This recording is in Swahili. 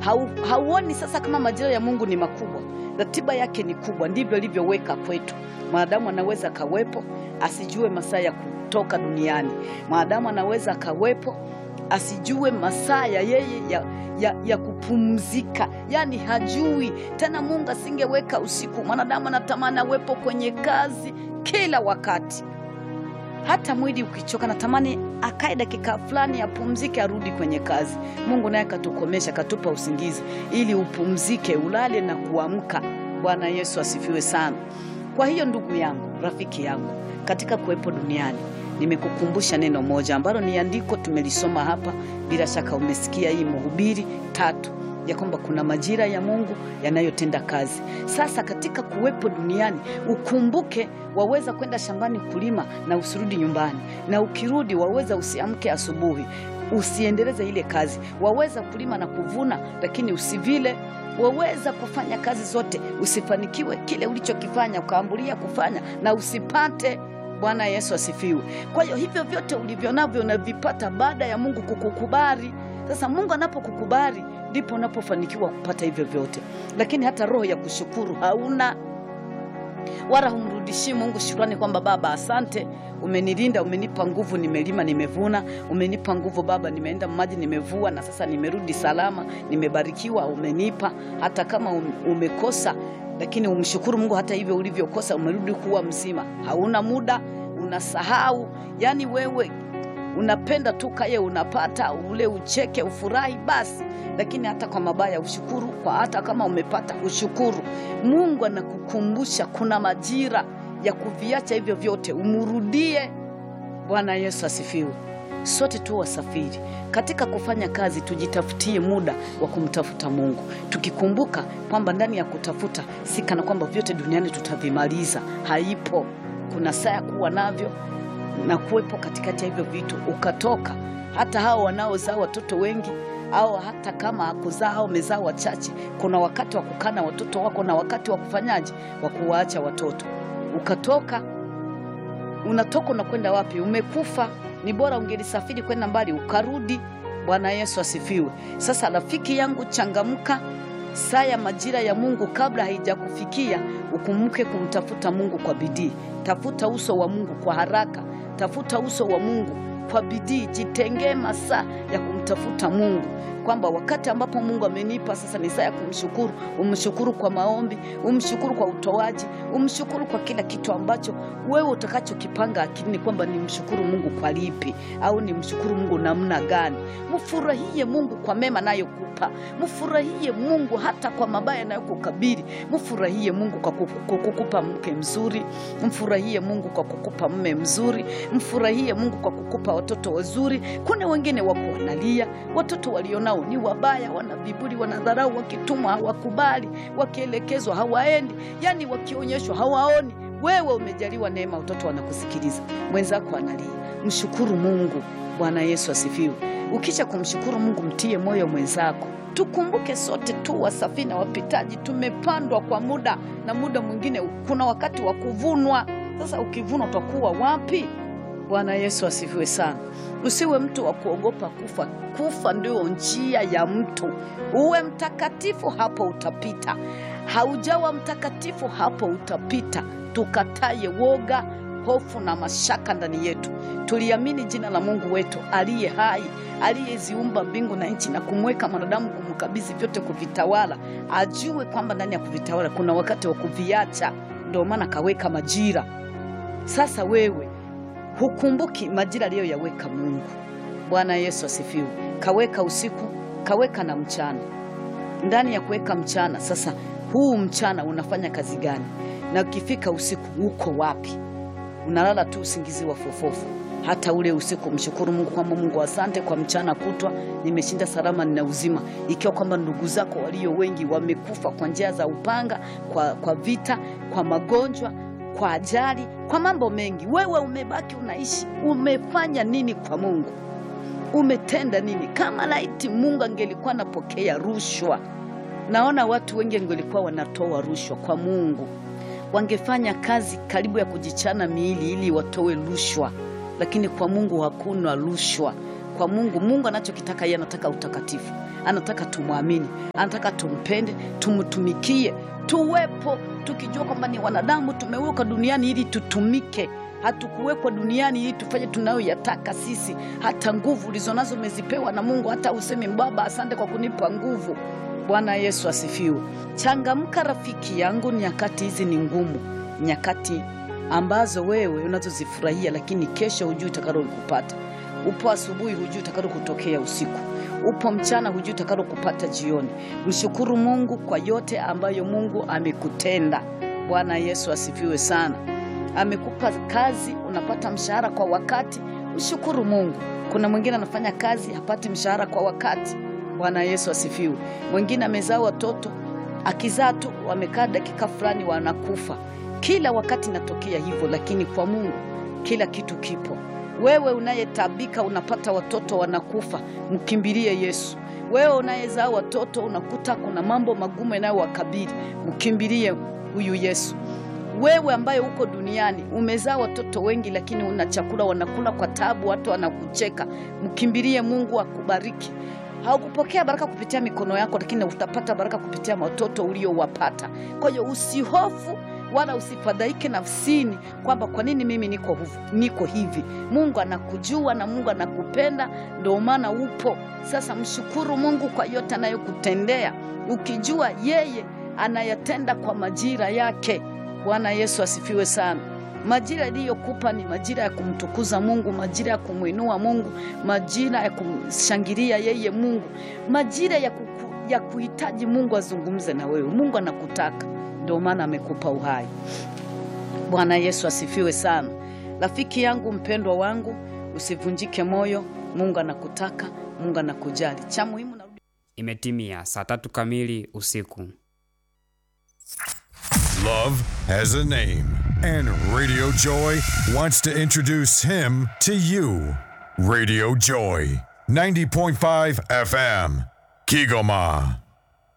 hau, hauoni sasa kama majira ya Mungu ni makubwa, ratiba yake ni kubwa, ndivyo ilivyoweka kwetu. Mwanadamu anaweza akawepo asijue masaa ya kutoka duniani. Mwanadamu anaweza akawepo asijue masaa ya yeye ya, ya, ya kupumzika, yaani hajui tena. Mungu asingeweka usiku. Mwanadamu anatamani awepo kwenye kazi kila wakati, hata mwili ukichoka, natamani akae dakika fulani apumzike, arudi kwenye kazi. Mungu naye katukomesha, katupa usingizi ili upumzike, ulale na kuamka. Bwana Yesu asifiwe sana. Kwa hiyo ndugu yangu, rafiki yangu, katika kuwepo duniani nimekukumbusha neno moja ambalo ni andiko tumelisoma hapa, bila shaka umesikia hii Mhubiri tatu ya kwamba kuna majira ya Mungu yanayotenda kazi. Sasa katika kuwepo duniani ukumbuke, waweza kwenda shambani kulima na usirudi nyumbani, na ukirudi waweza usiamke asubuhi usiendeleze ile kazi. Waweza kulima na kuvuna, lakini usivile. Waweza kufanya kazi zote usifanikiwe kile ulichokifanya, ukaambulia kufanya na usipate. Bwana Yesu asifiwe. Kwa hiyo hivyo vyote ulivyo navyo unavipata baada ya Mungu kukukubali. Sasa Mungu anapokukubali ndipo unapofanikiwa kupata hivyo vyote, lakini hata roho ya kushukuru hauna, wala humrudishii Mungu shukrani kwamba Baba, asante, umenilinda, umenipa nguvu, nimelima, nimevuna, umenipa nguvu Baba, nimeenda maji, nimevua, na sasa nimerudi salama, nimebarikiwa, umenipa. Hata kama umekosa, lakini umshukuru Mungu hata hivyo ulivyokosa, umerudi kuwa mzima. Hauna muda, unasahau, yani wewe unapenda tu kaye, unapata ule, ucheke, ufurahi basi, lakini hata kwa mabaya ushukuru, kwa hata kama umepata ushukuru. Mungu anakukumbusha kuna majira ya kuviacha hivyo vyote, umrudie. Bwana Yesu asifiwe. Sote tu wasafiri katika kufanya kazi, tujitafutie muda wa kumtafuta Mungu, tukikumbuka kwamba ndani ya kutafuta si kana kwamba vyote duniani tutavimaliza. Haipo, kuna saa ya kuwa navyo na kuwepo katikati ya hivyo vitu ukatoka. Hata hao wanaozaa watoto wengi au hata kama hakuzaa au umezaa wachache, kuna wakati wa kukana watoto wako na wakati wa kufanyaje, wa kuwaacha watoto. Ukatoka, unatoka unakwenda wapi? Umekufa. Ni bora ungelisafiri kwenda mbali ukarudi. Bwana Yesu asifiwe. Sasa rafiki yangu, changamka. Saa ya majira ya Mungu kabla haijakufikia, ukumbuke kumtafuta Mungu kwa bidii. Tafuta uso wa Mungu kwa haraka, tafuta uso wa Mungu kwa bidii. Jitengee masaa ya kumtafuta Mungu, kwamba wakati ambapo Mungu amenipa sasa ni saa ya kumshukuru. Umshukuru kwa maombi, umshukuru kwa utoaji, umshukuru kwa kila kitu ambacho wewe utakachokipanga akilini, kwamba ni mshukuru Mungu kwa lipi au ni mshukuru Mungu namna gani. Mfurahie Mungu kwa mema nayokupa, mfurahie Mungu hata kwa mabaya nayokukabili. Mfurahie Mungu kwa kukupa mke mzuri, mfurahie Mungu kwa kukupa mme mzuri, mfurahie Mungu kwa kukupa watoto wazuri. Kuna wengine wako wanalia, watoto walionao ni wabaya, wana viburi, wanadharau, wakitumwa hawakubali, wakielekezwa hawaendi, yani wakionyeshwa hawaoni. Wewe umejaliwa neema, watoto wanakusikiliza, mwenzako analia. Mshukuru Mungu. Bwana Yesu asifiwe. Ukisha kumshukuru Mungu, mtie moyo mwenzako. Tukumbuke sote tu wasafiri na wapitaji, tumepandwa kwa muda, na muda mwingine kuna wakati wa kuvunwa. Sasa ukivunwa utakuwa wapi? Bwana Yesu asifiwe sana. Usiwe mtu wa kuogopa kufa. Kufa ndio njia ya mtu. Uwe mtakatifu, hapo utapita. Haujawa mtakatifu, hapo utapita. Tukataye woga, hofu na mashaka ndani yetu. Tuliamini jina la Mungu wetu aliye hai, aliyeziumba mbingu na nchi na kumweka mwanadamu, kumkabidhi vyote kuvitawala. Ajue kwamba ndani ya kuvitawala kuna wakati wa kuviacha, ndio maana kaweka majira. Sasa wewe hukumbuki majira aliyoyaweka Mungu. Bwana Yesu asifiwe. Kaweka usiku, kaweka na mchana. Ndani ya kuweka mchana, sasa huu mchana unafanya kazi gani? Na ukifika usiku uko wapi? Unalala tu usingizi wa fofofu. Hata ule usiku mshukuru Mungu kwamba Mungu, asante kwa mchana kutwa, nimeshinda salama, nina uzima. Ikiwa kwamba ndugu zako walio wengi wamekufa kwa njia za upanga, kwa, kwa vita, kwa magonjwa kwa ajali, kwa mambo mengi, wewe umebaki unaishi. Umefanya nini kwa Mungu? Umetenda nini? Kama laiti Mungu angelikuwa anapokea rushwa, naona watu wengi angelikuwa wanatoa rushwa kwa Mungu, wangefanya kazi karibu ya kujichana miili ili watoe rushwa, lakini kwa Mungu hakuna rushwa. Kwa Mungu, Mungu anachokitaka yeye, anataka utakatifu. anataka tumwamini, anataka tumpende, tumtumikie, tuwepo tukijua kwamba ni wanadamu tumewekwa duniani ili tutumike. Hatukuwekwa duniani ili tufanye tunayoyataka sisi. Hata nguvu ulizonazo umezipewa na Mungu, hata usemi Baba, asante kwa kunipa nguvu. Bwana Yesu asifiwe. Changamka rafiki yangu, nyakati hizi ni ngumu, nyakati ambazo wewe unazozifurahia, lakini kesho hujui utakalokupata. Upo asubuhi, hujui utakalokutokea usiku. Upo mchana, hujui utakalokupata jioni. Mshukuru Mungu kwa yote ambayo Mungu amekutenda. Bwana Yesu asifiwe sana. Amekupa kazi, unapata mshahara kwa wakati, mshukuru Mungu. Kuna mwingine anafanya kazi hapati mshahara kwa wakati. Bwana Yesu asifiwe. Mwingine amezaa watoto, akizaa tu wamekaa dakika fulani wanakufa. Kila wakati inatokea hivyo, lakini kwa Mungu kila kitu kipo. Wewe unayetabika unapata watoto wanakufa, mkimbilie Yesu. Wewe unayezaa watoto unakuta kuna mambo magumu yanayowakabili, mkimbilie huyu Yesu. Wewe ambaye uko duniani umezaa watoto wengi, lakini una chakula wanakula kwa tabu, watu wanakucheka, mkimbilie Mungu akubariki. Haukupokea baraka kupitia mikono yako, lakini utapata baraka kupitia watoto uliowapata. Kwa hiyo usihofu wala usifadhaike nafsini kwamba kwa nini mimi niko, huvu, niko hivi. Mungu anakujua na Mungu anakupenda, ndio maana upo. Sasa mshukuru Mungu kwa yote anayokutendea, ukijua yeye anayatenda kwa majira yake. Bwana Yesu asifiwe sana. Majira iliyokupa ni majira ya kumtukuza Mungu, majira ya kumwinua Mungu, majira ya kumshangilia yeye Mungu, majira ya, kuku, ya kuhitaji Mungu azungumze na wewe. Mungu anakutaka, ndio maana amekupa uhai. Bwana Yesu asifiwe sana. Rafiki yangu mpendwa wangu, usivunjike moyo. Mungu anakutaka, Mungu anakujali. Cha muhimu na... Imetimia saa tatu kamili usiku. Love has a name, and Radio Joy wants to introduce him to you. Radio Joy, 90.5 FM, Kigoma.